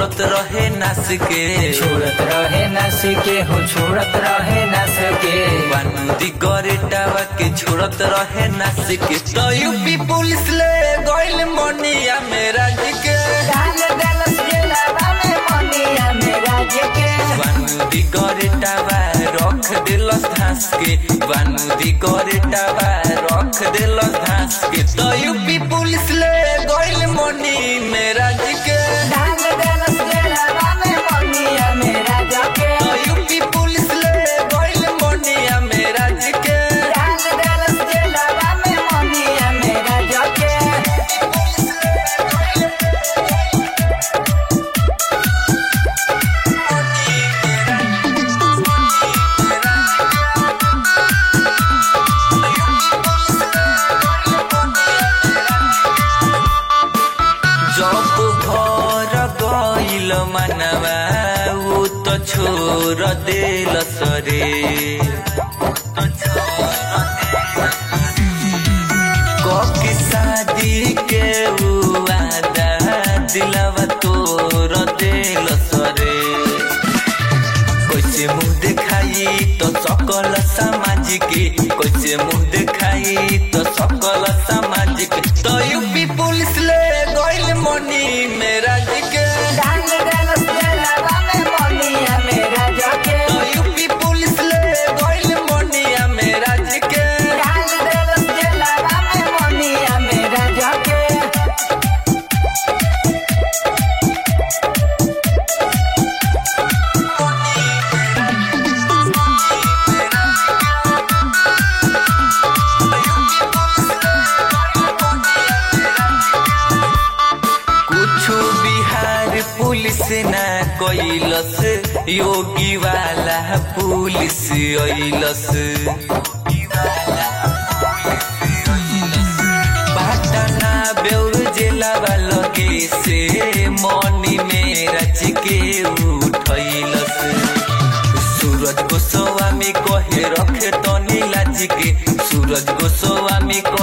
छोड़त रहे नास के छोड़त रहे नस के हो छोड़त रहे नस के बानूदी गरेटावा के छोड़त रहे नास के तो यूपी पुलिस ले गइल मनिया मेरा जी के डाल देलस जेलवा में मनिया मेरा के बानूदी गरेटावा रख दिलस घास के बानूदी गरेटावा रख दिलस घास के तो यूपी पुलिस ले गइल मनी मेरा जी के डाल देलस जेलवा में मनिया मेरा के तो यूपी पुलिस ले गइल मनिया मेरा जी के डाल देलस जेलवा में मनिया मेरा के जब घर गइल मनवा ऊ त छोर देल सरे ककी शादी के ऊ आदा दिलवा तोर देल सरे कैसे मुंह देखाई तो सकल सामाजिक कैसे मुंह देखाई तो सकल सामाजिक तो यूपी पुलिस ले गइल मनी मेरा जी के डाल देलस जेलवा में मनिया मेरा के तो यूपी पुलिस ले गइल मनिया मेरा जी के डाल देलस जेलवा में मनिया मेरा के कुछ बिहार पुलिस ना कैलस योगी वाला पुलिस ऐलस पटना बेउर जिला लगे से मनी में रच के उठैलस सूरज गोस्वामी कहे रखे तनी लाज के सूरज गोस्वामी